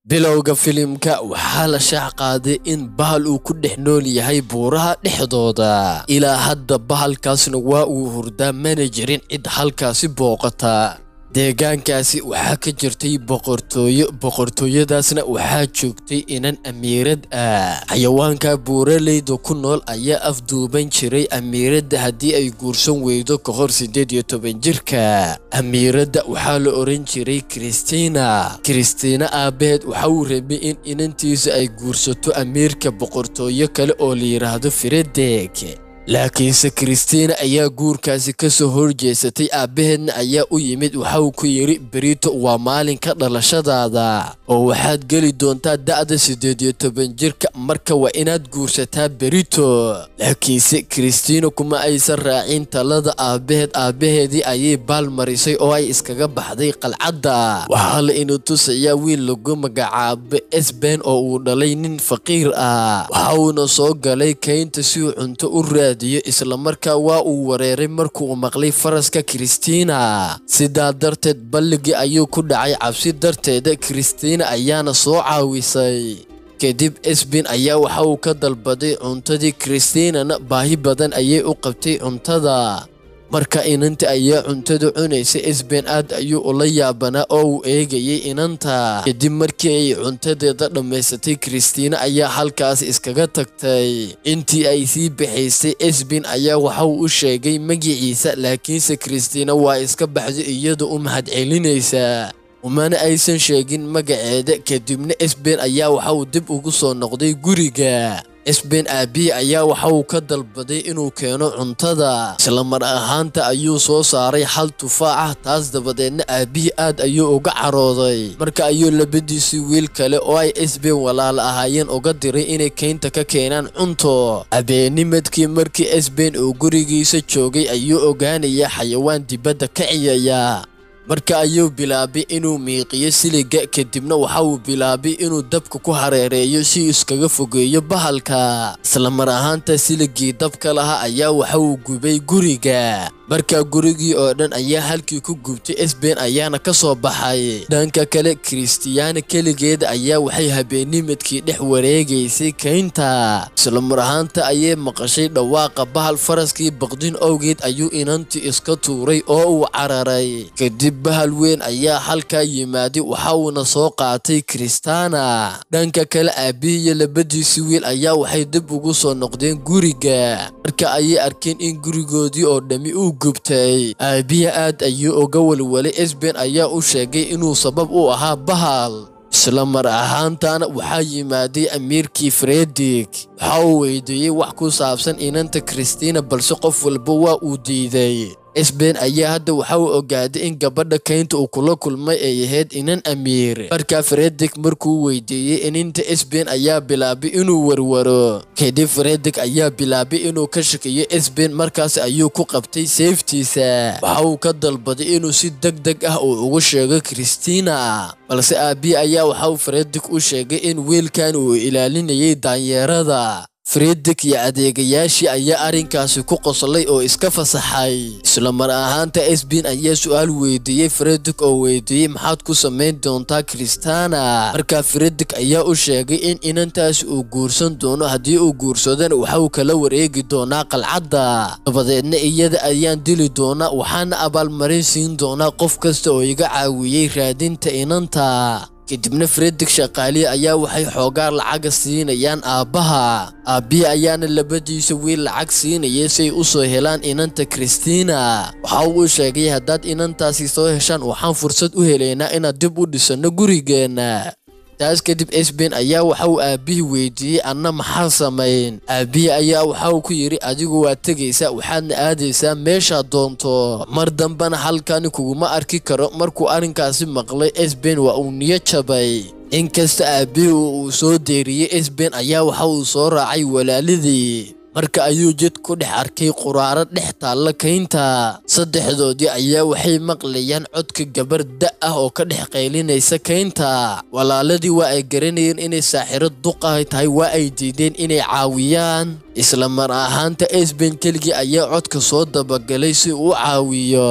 bilowga filimka waxaa la shaac qaaday in bahal uu ku dhex nool yahay buuraha dhexdooda ilaa hadda bahalkaasna waa uu hurdaa mana jirin cid halkaasi booqata deegaankaasi waxaa ka jirtay boqortooyo boqortooyadaasna waxaa joogtay inan amiirad ah xayawaanka buuraleyda ku nool ayaa afduuban jiray amiiradda haddii ay guursan weydo ka hor siddeed iyo toban jirka amiiradda waxaa la oran jiray kristina kristina aabaheed waxa uu rabay in inantiisa ay guursato amiirka boqortooyo kale oo la yidhaahdo firedeg laakiinse kristina ayaa guurkaasi ka soo horjeesatay aabbaheedna ayaa u yimid waxa uu ku yidhi berito waa maalinka dhalashadaada oo waxaad geli doontaa da'da siddeed iyo toban jirka marka waa inaad guursataa berito laakiinse kristina kuma aysan raacin talada aabbaheed aabbaheedii ayay baal marisay oo ay iskaga baxday qalcadda waxaa la inu tusayaa wiil lagu magacaabo esben oo uu dhalay nin faqiir ah waxa uuna soo galay kaynta si uu cunto u raad islamarkaa waa uu wareeray markuu maqlay faraska kristina sidaa darteed balligii ayuu ku dhacay cabsi darteeda kristina ayaana soo caawisay kadib esbin ayaa waxa uu ka dalbaday cuntadii kristinana baahi badan ayay u qabtay cuntada marka inanta ayaa cuntada cunaysa esben aad ayuu ula yaabanaa oo uu eegayay inanta kadib markii ay cuntadeeda dhammaysatay kristina ayaa halkaas iskaga tagtay intii ay sii baxaysay esben ayaa waxa uu u sheegay magiciisa laakiinse kristina waa iska baxday iyada u mahadcelinaysa umana aysan sheegin magaceeda kadibna esben ayaa waxa uu dib ugu soo noqday guriga esben aabihi ayaa waxa uu ka dalbaday inuu keeno cuntada isla mar ahaanta ayuu soo saaray hal tufaax ah taas dabadeedna aabihii aad ayuu uga carooday marka ayuu labadiisii wiil kale oo ay esben walaal ahaayeen uga diray inay keynta ka keenaan cunto habeennimadkii markii esben uu gurigiisa joogay ayuu ogaanaya xayawaan dibadda ka ciyaya marka ayuu bilaabay inuu miiqiyo siliga kadibna waxa uu bilaabay inuu dabka ku hareereeyo si iskaga fogeeyo bahalka isla mar ahaanta siligii dabka lahaa ayaa waxa uu gubay guriga markaa gurigii oo dhan ayaa halkii ku gubtay esben ayaana ka soo baxay dhanka kale kristiyaana keligeeda ayaa waxay habeennimadkii dhex wareegaysay kaynta isla mar ahaanta ayay maqashay dhawaaqa bahal faraskii baqdin owgeed ayuu inantii iska tuuray oo uu cararay kadib bahal weyn ayaa halkaa yimaaday waxa uuna soo qaatay kristana dhanka kale aabihii iyo labadiisii wiil ayaa waxay dib ugu soo noqdeen guriga marka ayay arkeen in gurigoodii oo dhammi uu gubtay aabihi aad ayuu uga walwalay esben ayaa u sheegay inuu sabab u ahaa bahal isla mar ahaantana waxaa yimaaday amiirkii fredik waxa uu weydiiyey wax ku saabsan inanta kristina balse qof walba waa uu diiday esben ayaa hadda waxa uu ogaaday in gabadha kaynta uu kula kulmay ay ahayd inan amiir markaa fredik markuu weydiiyey ininta esben ayaa bilaabay inuu warwaro kadib fredik ayaa bilaabay inuu ka shakiyo esben markaas ayuu ku qabtay seeftiisa waxa uu ka dalbaday inuu si deg deg ah uu ugu sheego kristina balse aabihi ayaa waxa uu fredik u sheegay in wiilkan uu ilaalinayay daanyeerada fredik iyo adeegayaashii ayaa arrinkaasi ku qoslay oo iska fasaxay isla mar ahaanta esben ayaa su-aal weydiiyey fredik oo weydiiyey maxaad ku samayn doontaa kristana markaa fredik ayaa u sheegay in inantaasi uu guursan doono haddii uu guursadana waxa uu kala wareegi doonaa qalcadda dabadeedna iyada ayaan dili doonaa waxaana abaalmarin siin doonaa qof kasta oo iga caawiyey raadinta inanta kadibna fredik shaqaalihi ayaa waxay xoogaa lacaga siinayaan aabbaha aabbihii ayaana labadiisa wiil lacag siinayay siay u soo helaan inanta kristina waxa uu sheegay haddaad inantaasi soo heshaan waxaan fursad u helaynaa inaad dib u dhisanno gurigeenna taas kadib esben ayaa waxa uu aabbihii weydiiyey anna maxaa samayn aabbihii ayaa waxa uu ku yidhi adigu waad tegaysaa waxaadna aadaysaa meeshaad doonto mar dambena halkani kuguma arki karo markuu arrinkaasi maqlay esben waa uu niyo jabay inkasta aabbihii uu soo deeriyey esben ayaa waxa uu soo raacay walaaladii marka ayuu jid ku dhex arkay quraaro dhex taalla kaynta saddexdoodii ayaa waxay maqlayaan codka gabar da ah oo ka dhex qaylinaysa kaynta walaaladii waa ay garanayeen inay saaxiro duqahay tahay waa ay diideen inay caawiyaan isla mar ahaanta esben keligii ayaa codka soo dabagalay si uu u caawiyo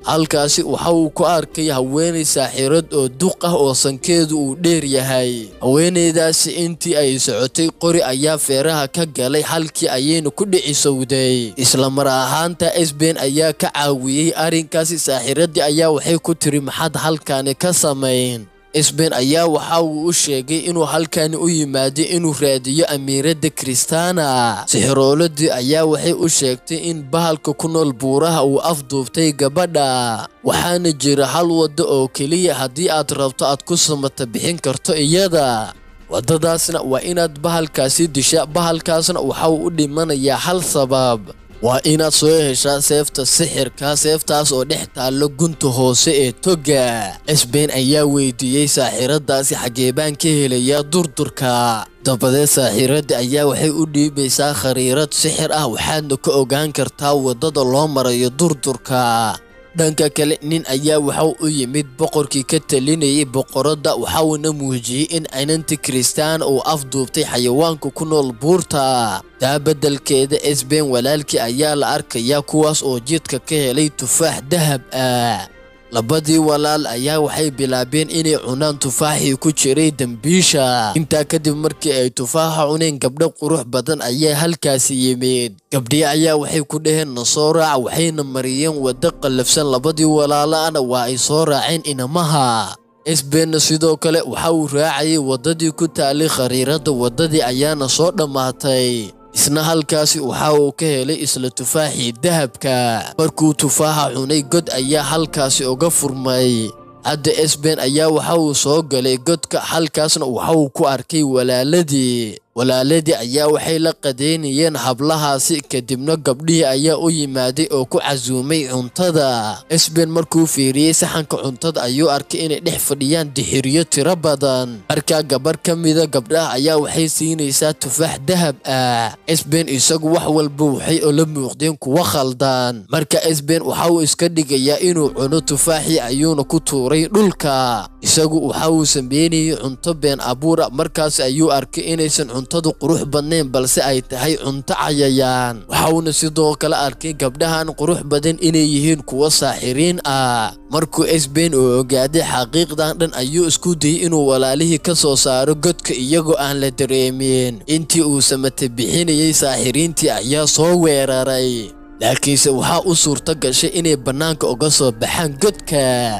halkaasi waxa uu ku arkay haweenay saaxirad oo duq ah oo sankeedu uu dheer yahay haweenaydaasi intii ay socotay qori ayaa feeraha ka galay halkii ayayna ku dhicisowday isla mar ahaanta esben ayaa ka caawiyey arrinkaasi saaxiradii ayaa waxay ku tiri maxaad halkaani ka samayn esben ayaa waxa uu u sheegay inuu halkani u yimaaday inuu raadiyo amiiradda kristana sixirooladii ayaa waxay u sheegtay in bahalka ku nool buuraha uu afduubtay gabadha waxaana jira hal waddo oo keliya haddii aad rabto aad ku samata bixin karto iyada waddadaasna waa inaad bahalkaasi disha bahalkaasna waxa uu u dhimanayaa hal sabab waa inaad soo heshaa seefta sixirka seeftaas oo dhex taallo gunta hoose ee toga esben ayaa weydiiyey saaxiradaasi xaggee baan ka helayaa durdurka dabadeed saaxiradda ayaa waxay u dhiibaysaa khariirad sixir ah waxaadna ka ogaan kartaa waddada loo marayo durdurka dhanka kale nin ayaa waxau u yimid boqorkii ka talinayay boqoradda waxauna muujiyey in inanti kristaan uu afduubtay xayawaanka ku nool buurta taa beddelkeeda esben walaalkii ayaa la arkayaa kuwaas oo jidka ka helay tufaax dahab ah labadii walaal ayaa waxay bilaabeen inay cunaan tufaaxii ku jiray dembiisha intaa kadib markii ay tufaaxa cuneen gabdho qurux badan ayaa halkaasi yimid gabdhii ayaa waxay ku dhaheen na soo raaca waxayna mariyeen waddo qallafsan labadii walaalaana waa ay soo raaceen inamaha esbenna sidoo kale waxa uu raacayay waddadii ku taalay khariiradda waddadii ayaana soo dhammaatay isna halkaasi waxa uu ka helay isla tufaaxii dahabka markuu tufaaxa cunay god ayaa halkaasi uga furmay hadda esben ayaa waxa uu soo galay godka halkaasna waxa uu ku arkay walaaladii walaaladii ayaa waxay la qadeynayeen hablahaasi kadibna gabdhihii ayaa u yimaaday oo ku casuumay cuntada esben markuu fiiriyey saxanka cuntada ayuu arkay inay dhex fadhiyaan dixiryo tiro badan markaa gabar ka mida gabdhaha ayaa waxay siinaysaa tufaax dahab ah esben isagu wax walba waxay ola muuqdeen kuwa khaldan marka esben waxa uu iska dhigayaa inuu cuno tufaaxii ayuuna ku tuuray dhulka isagu waxa uu sameynayay cunto been abuura markaas ayuu arkay inaysan cuntadu qurux badnayn balse ay tahay cunto cayayaan waxauna sidoo kale arkay gabdhahan qurux badan inay yihiin kuwo saaxiriin ah markuu esben oo ogaaday xaqiiqdan dhan ayuu isku dayey inuu walaalihii ka soo saaro godka iyagoo aan la dareemin intii uu samata bixinayey saaxiriintii ayaa soo weeraray laakiinse waxaa u suurto gashay inay bannaanka uga soo baxaan godka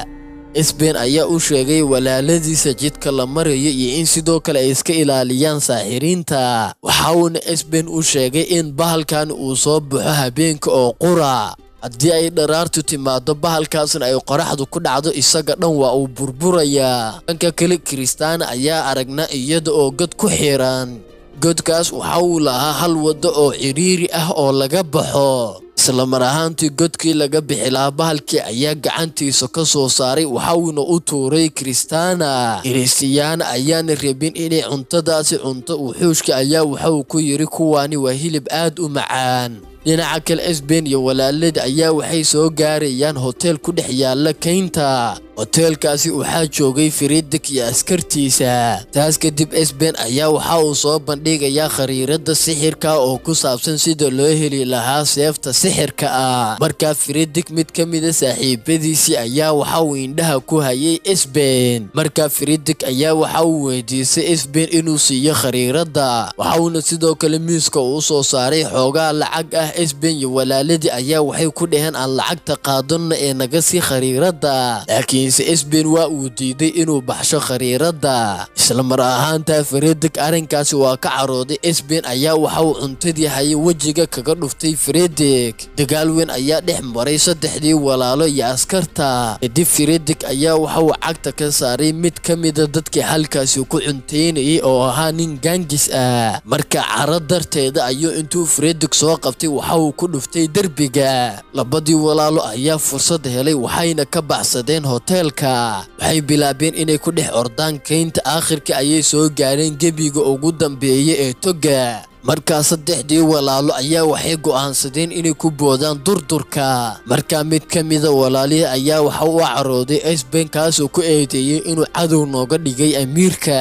esben ayaa u sheegay walaaladiisa jidka la marayo iyo in sidoo kale ay iska ilaaliyaan saaxiriinta waxa uuna esben u sheegay in bahalkan uu soo baxo habeenka oo qura haddii ay dharaartu timaado bahalkaasna ay qoraxdu ku dhacdo isaga dhan waa uu burburayaa dhanka kale kiristaana ayaa aragnaa iyada oo god ku xiran godkaas waxa uu lahaa hal waddo oo cidhiiri ah oo laga baxo isla mar ahaantii godkii laga bixi lahaa bahalkii ayaa gacantiisa ka soo saaray waxauna u tuuray kiristaana kiristiyaana ayaana rabin inay cuntadaasi cunto wuxuushka ayaa waxauu ku yidhi kuwaani waa hilib aad u macaan dhinaca kale esben iyo walaalada ayaa waxay soo gaarayaan hoteel ku dhex yaalla kaynta hoteelkaasi waxaa joogay firidik iyo askartiisa taas kadib esben ayaa waxa uu soo bandhigayaa khariiradda sixirka oo ku saabsan sida loo heli lahaa seefta sixirka ah markaa firidik mid ka mida saaxiibadiisii ayaa waxa uu indhaha ku hayay esben markaa firidik ayaa waxa uu weydiisay esben inuu siiyo khariiradda waxauna sidoo kale miiska uu soo saaray xoogaa lacag ah esben iyo walaaladii ayaa waxay ku dhaheen aan lacagta qaadano ee naga sii khariiradda laakiinse esben waa uu diiday inuu baxsho khariiradda isla mar ahaantaa firidik arrinkaasi waa ka carooday esben ayaa waxa uu cuntadii hayay wejiga kaga dhuftay firidik dagaal weyn ayaa dhex maray saddexdii walaalo iyo askarta kadib firidik ayaa waxa uu cagta ka saaray mid ka mida dadkii halkaasi ku cuntaynayay oo ahaa nin gaangis ah marka caro darteeda ayuu intuu firidik soo qabtay waxa uu ku dhuftay derbiga labadii walaalo ayaa fursad helay waxayna ka baxsadeen hoteelka waxay bilaabeen inay ku dhex ordaan kaynta aakhirka ayay soo gaareen gebiga ugu dambeeya ee toga markaa saddexdii walaalo ayaa waxay go'aansadeen inay ku boodaan durdurka markaa mid ka mida walaalihii ayaa waxa u carooday esben kaasoo ku eedeeyey inuu cadow nooga dhigay amiirka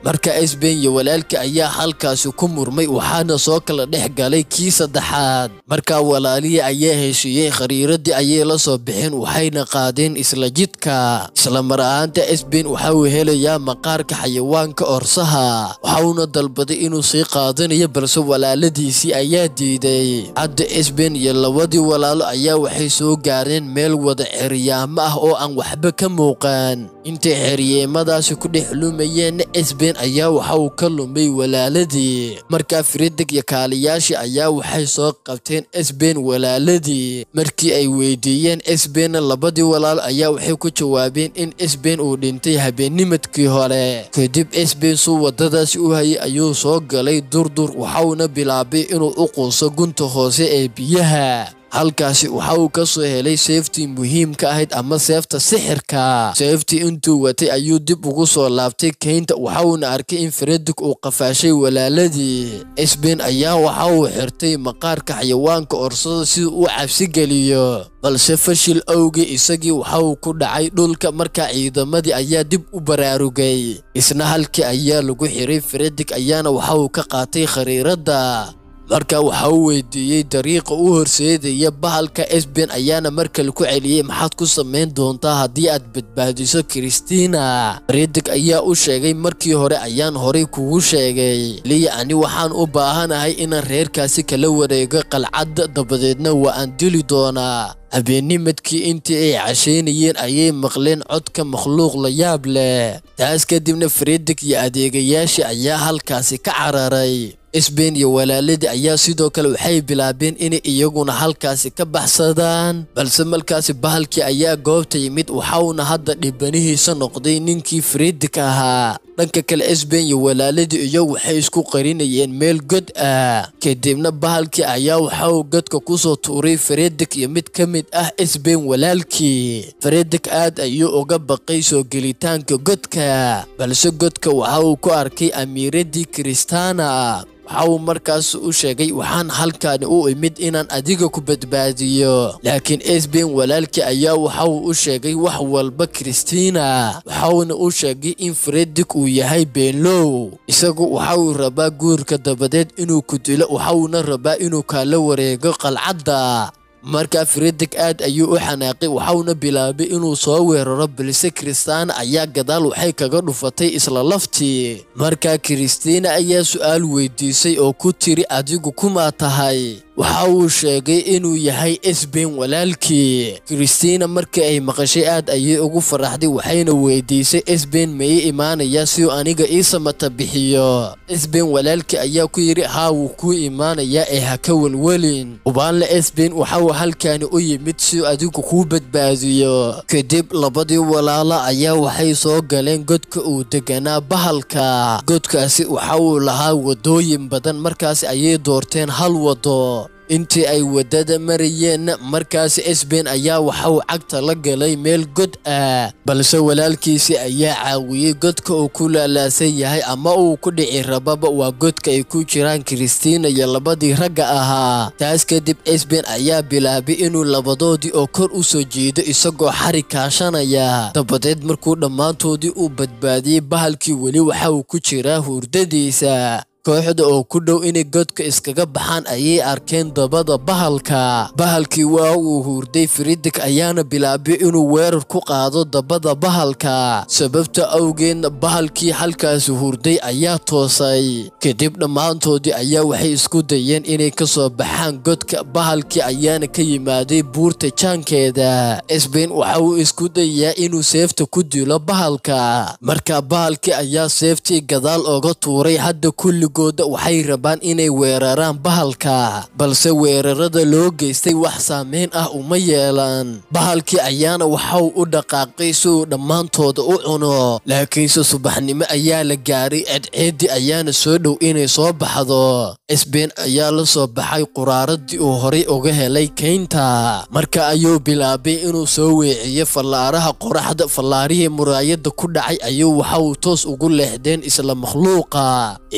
marka esben iyo walaalka ayaa halkaasi ku murmay waxaana soo kala dhex galay kii saddexaad markaa walaalihii ayaa heshiiyey khariiradii ayay la soo bixeen waxayna qaadeen isla jidka isla mar ahaanta esben waxa uu helayaa maqaarka xayawaanka orsaha waxauna dalbaday inuu sii qaadanayo balse walaaladiisii ayaa diiday hadda esben iyo labadii walaalo ayaa waxay soo gaareen meel wada ceryaamo ah oo aan waxba ka muuqan intay xeryeemadaasi ku dhex lumayeenna esben ayaa waxa uu ka lumay walaaladii markaa fridig iyo kaaliyaashii ayaa waxay soo qabteen esben walaaladii markii ay weydiiyeen esbenna labadii walaal ayaa waxay ku jawaabeen in esben uu dhintay habeennimadkii hore kadib esben suu waddadaasi u hayay ayuu soo galay durdur waxauna bilaabay inuu u quuso gunta hoose ee biyaha halkaasi waxa uu ka soo helay seeftii muhiimka ahayd ama seefta sixirka seeftii intuu watay ayuu dib ugu soo laabtay keynta waxauna arkay in fredik uu qafaashay walaaladii esben ayaa waxa uu xirtay maqaarka xayawaanka orsada si uu cabsi geliyo balse fashil awgii isagii waxa uu ku dhacay dhulka markaa ciidamadii ayaa dib u baraarugay isna halkii ayaa lagu xiray fredik ayaana waxa uu ka qaatay khariiradda marka waxa uu weydiiyey dariiqa u horseedaya bahalka esben ayaana mar kale ku celiyey maxaad ku samayn doontaa haddii aad badbaadiso kristina fridig ayaa u sheegay markii hore ayaan horay kugu sheegay liya ani waxaan u baahanahay inaan reerkaasi kala wareego qalcadda dabadeedna waa aan dili doonaa habeennimadkii intii ay cashaynayeen ayay maqleen codka makhluuq la yaab leh taas kadibna fridig iyo adeegayaashii ayaa halkaasi ka cararay esben iyo walaaladii ayaa sidoo kale waxay bilaabeen inay iyaguna halkaasi ka baxsadaan balse markaasi bahalkii ayaa goobta yimid waxauna hadda dhibanihiisa noqday ninkii fridik ahaa dhanka kale esben iyo walaaladii iyagu waxay isku qarinayeen meel god ah kadibna bahalkii ayaa waxa uu godka kusoo tuuray fredik iyo mid ka mid ah esben walaalkii fredik aad ayuu uga baqay soo gelitaanka godka balse godka waxa uu ku arkay amiiradii kristana waxa uu markaas u sheegay waxaan halkaani u imid inaan adiga ku badbaadiyo laakiin esben walaalkii ayaa waxa uu u sheegay wax walba kristina waxauna u sheegay in fredik uu yahay beenlow isagu waxa uu rabaa guurka dabadeed inuu ku dilo waxauna rabaa inuu kaala wareego qalcadda markaa fredik aad ayuu u xanaaqay waxauna bilaabay inuu soo weeraro balse kristina ayaa gadaal waxay kaga dhufatay isla laftii markaa kristina ayaa su'aal weydiisay oo ku tiri adigu kumaa tahay waxa uu sheegay inuu yahay esben walaalkii kristina markii ay maqashay aad ayay ugu faraxday waxayna weydiisay esben mayay imaanayaa si uu aniga ii samata bixiyo esben walaalkii ayaa ku yidhi haa wuu kuu imaanayaa ee ha ka welwelin ubaanle esben waxauu halkaani u yimid si uu adigu kuu badbaadiyo kadib labadii walaala ayaa waxay soo galeen godka uu deganaa bahalka godkaasi waxa uu lahaa wadooyin badan markaasi ayay doorteen hal wado intii ay waddada marayeenna markaasi esben ayaa waxa uu cagta la galay meel god ah balse walaalkiisii ayaa caawiyey godka uu ku laalaasan yahay ama uu ku dhici rababa waa godka ay ku jiraan kristina iyo labadii ragga ahaa taas kadib esben ayaa bilaabay inuu labadoodii oo kor u soo jeedo isagoo xari kaashanaya dabadeed markuu dhammaantoodii uu badbaadiyey bahalkii weli waxa uu ku jiraa hurdadiisa kooxda oo ku dhow inay godka iskaga baxaan ayay arkeen dabada bahalka bahalkii waa uu hurday fridik ayaana bilaabay inuu weerar ku qaado dabada bahalka sababta awgeedna bahalkii halkaasi hurday ayaa toosay kadib dhammaantoodii ayaa waxay isku dayeen inay ka soo baxaan godka bahalkii ayaana ka yimaaday buurta jaankeeda esben waxa uu isku dayaa inuu seefta ku dilo bahalka markaa bahalkii ayaa seeftii gadaal oga tuuray hadda kulli gooda waxay rabaan inay weeraraan bahalka balse weerarada loo geystay wax saameyn ah uma yeelan bahalkii ayaana waxau u dhaqaaqay si uu dhammaantooda u cuno laakiinse subaxnimo ayaa la gaaray ceedceeddii ayaana soo dhow inay soo baxdo esben ayaa la soo baxay quraaradii uu horay uga helay keynta marka ayuu bilaabay inuu soo weeciyo fallaaraha qoraxda fallaarihii muraayadda ku dhacay ayuu waxa uu toos ugu leexdeen isla makhluuqa isagii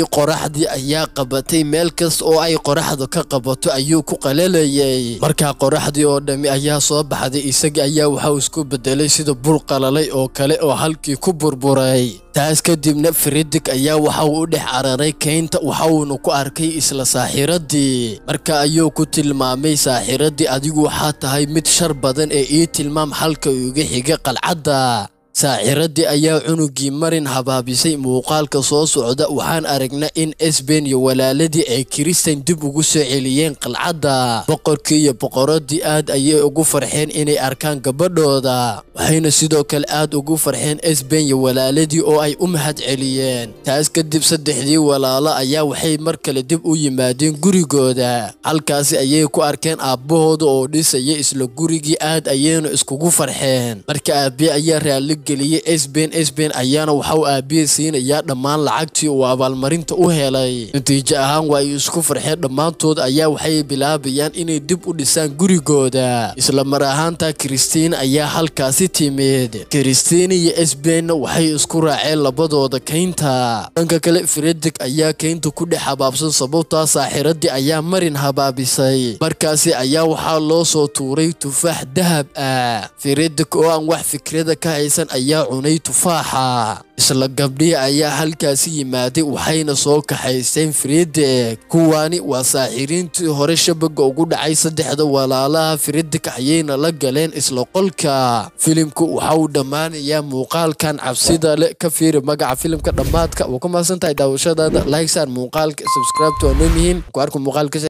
qoraxdii ayaa qabatay meel kasta oo ay qoraxda ka qabato ayuu ku qalalayay markaa qoraxdii oo dhammi ayaa soo baxday isagii ayaa waxauu isku bedelay sida bur qalalay oo kale oo halkii ku burburay taas kadibna fridig ayaa waxa uu u dhex cararay keynta waxauuna ku arkay isla saaxiradii marka ayuu ku tilmaamay saaxiradii adigu waxaa tahay mid shar badan ee ii tilmaam halka uga xiga qalcadda saaxiradii ayaa cunugii marin habaabisay muuqaalka soo socda waxaan aragnaa in esben iyo walaaladii ay kiristan dib ugu soo celiyeen qalcadda boqorkii iyo boqoradii aad ayay ugu farxeen inay arkaan gabadhooda waxayna sidoo kale aad ugu farxeen esben iyo walaaladii oo ay u mahad celiyeen taas kadib saddexdii walaalo ayaa waxay mar kale dib u yimaadeen gurigooda halkaasi ayay ku arkeen aabbahooda oo dhisaya isla gurigii aad ayayna iskugu farxeen marka aabbiye ayaa raalli geliyey esben esben ayaana waxauu aabbiye siinayaa dhammaan lacagtii uu abaalmarinta u helay natiijo ahaan waa ay isku farxeen dhammaantood ayaa waxay bilaabayaan inay dib u dhisaan gurigooda isla mar ahaanta kristiin ayaa halkaasi timid kristiin iyo esbenna waxay isku raaceen labadooda keynta dhanka kale fredig ayaa keynta ku dhex habaabsan sababtaa saaxiradii ayaa marin habaabisay markaasi ayaa waxaa loo soo tuuray tufaax dahab ah fredig oo aan wax fikrada ka haysan ayaa cunay tufaaxa isla gabdhihii ayaa halkaasi yimaaday waxayna soo kaxaysteen fredek kuwaani waa saaxiriintii hore shabaga ugu dhacay saddexda walaalaha fredek ayayna la galeen isla qolka filimku waxa uu dhammaanayaa muuqaalkan cabsida leh ka fiiri magaca filimka dhammaadka waa ku mahadsan tahay daawashadaada like saar muuqaalka subscribe to waa noo muhiim ku arku muuqaalka